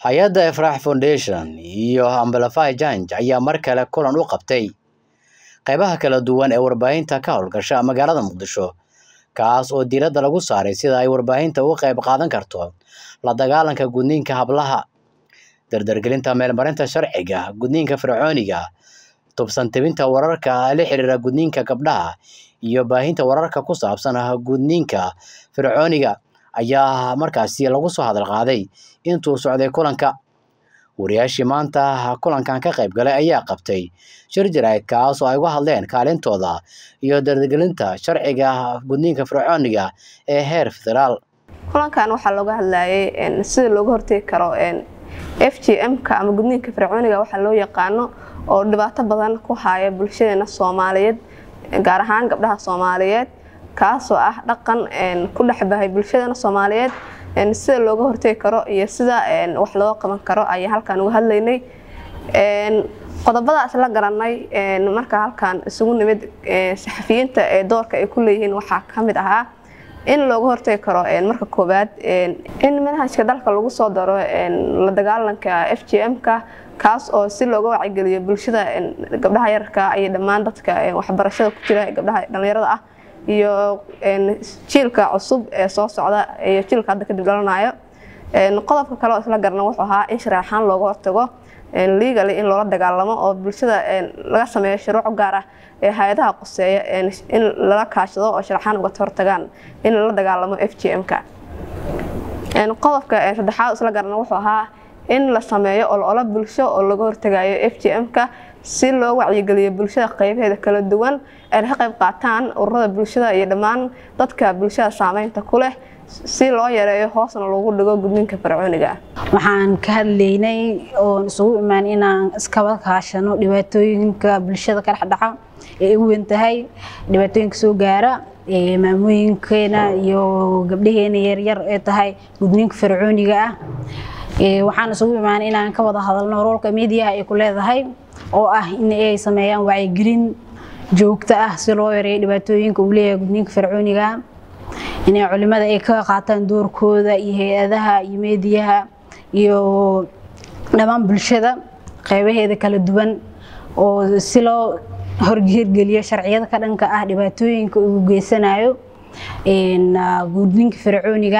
hay-adda Efraax Foundation iyo Amplify Change ayaa mar kale kulan u qabtay qaybaha kala duwan ee warbaahinta ka howlgasha magaalada Muqdisho kaas oo diiradda lagu saaray sida ay warbaahinta uga qayb qaadan karto la dagaalanka gudniinka hablaha dardargelinta meelmarinta sharciga gudniinka fircooniga tubsan tebinta wararka la xiriira gudniinka gabdhaha iyo baahinta wararka ku saabsan gudniinka fircooniga ayaa markaasi lagu soo hadal qaaday intuu socday kulanka wariyaashii maanta kulankan ka qayb galay ayaa qabtay shir jaraa'id kaas oo ay uga hadleen kaalintooda iyo dardargelinta sharciga gudniinka fircooniga ee heer federaal kulankan waxaa looga hadlayay sida looga hortegi karo f g m-ka ama gudniinka fircooniga waxaa loo yaqaano oo dhibaato badan ku haya bulshadeena soomaaliyeed gaar ahaan gabdhaha soomaaliyeed kaasoo ah dhaqan ku dhexbahay bulshadeena soomaaliyeed sida looga hortegi karo iyo sida wax looga qaban karo ayaan halkan uga hadlaynay qodobadaas la garanay marka halkan isugu nimid saxafiyiinta ee doorka ay ku leeyihiin waxaa ka mid ahaa in looga hortegi karo marka koowaad in manhajka dalka lagu soo daro la dagaalanka f g m-ka kaas oo si looga wacigeliyo bulshada gabdhaha yararka iyo dhammaan dadka waxbarashada ku jira gabdhaha dhalinyarada ah iyo jiilka cusub ee soo socda iyo jiilka hadda kadib dhalanayo qodobka kale oo isla garana wuxuu ahaa in shareexaan looga hortago legally in loola dagaalamo oo bulshada laga sameeyo shuruuc gaar ah ee hay-adaha qoseeya in lala kaashado oo sharaxaan uga hortagaan in lala dagaalamo f g m-ka qodobka saddexaad isla garana wuxuu ahaa in la sameeyo olola bulsho oo laga hortagayo f g m-ka si loo wacyigeliyo bulshada qaybaheeda kala duwan ayna ka qayb qaataan ururada bulshada iyo dhammaan dadka bulshada saameynta ku leh si loo yareeyo hoosna loogu dhigo gudniinka fircooniga waxaan ka hadlaynay oon isugu imaan inaan iskaba kaashano dhibaatooyinka bulshada ka dhexdhaca ee ugu weyn tahay dhibaatooyinka soo gaara maamooyinkeena iyo gabdhaheena yaryar ee tahay gudniinka fircooniga ah waxaan isugu imaanay inaan ka wada hadalno roolka miidiyaha ay ku leedahay oo ah in ay sameeyaan wacyigelin joogto ah si loo yareeyo dhibaatooyinka uu leeyahay gudniinka fircooniga inay culimada ay ka qaataan doorkooda iyo hay-adaha iyo meediyaha iyo dhammaan bulshada qaybaheeda kala duwan oo si loo horhirgeliyo sharciyada ka dhanka ah dhibaatooyinka uu geysanayo gudniinka fircooniga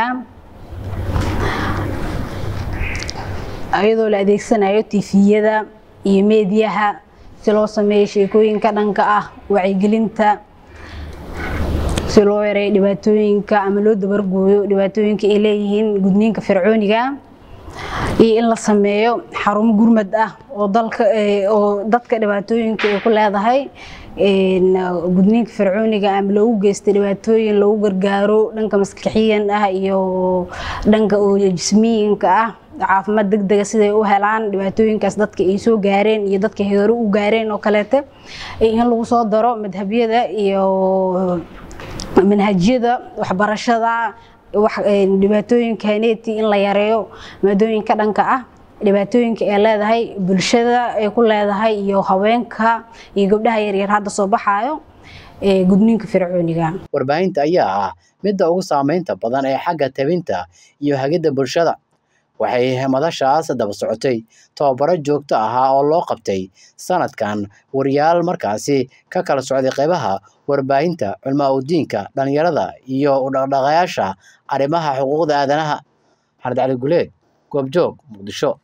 iyadoo la adeegsanayo tifiyada iyo meediyaha si loo sameeyo sheekooyinka dhanka ah wacyigelinta si loo yareeyo dhibaatooyinka ama loo dabargooyo dhibaatooyinka ay leeyihiin gudniinka fircooniga iyo in la sameeyo xarumo gurmad ah oo dalka oo dadka dhibaatooyinka ay ku leedahay gudniinka fircooniga ama loogu geysta dhibaatooyin loogu gargaaro dhanka maskaxiyan ah iyo dhanka jismiyinka ah caafimaad degdega siday u helaan dhibaatooyinkaas dadka ay soo gaareen iyo dadka hore u gaareen oo kaleete in lagu soo daro madhabyada iyo manhajyada waxbarashada dhibaatooyinka haneeti in la yareeyo maadooyinka dhanka ah dhibaatooyinka ay leedahay bulshada ay ku leedahay iyo haweenka iyo gabdhaha yaryar hadda soo baxaayo gudniinka fircooniga warbaahinta ayaa ah midda ugu saameynta badan ee xagga tabinta iyo hagidda bulshada waxay madashaas daba socotay tababaro joogto ahaa oo loo qabtay sanadkan wariyaal markaasi ka kala socday qaybaha warbaahinta culmaa udiinka dhalinyarada iyo udhaqdhaqayaasha arrimaha xuquuqda aadanaha xamed cali guleed goobjoog muqdisho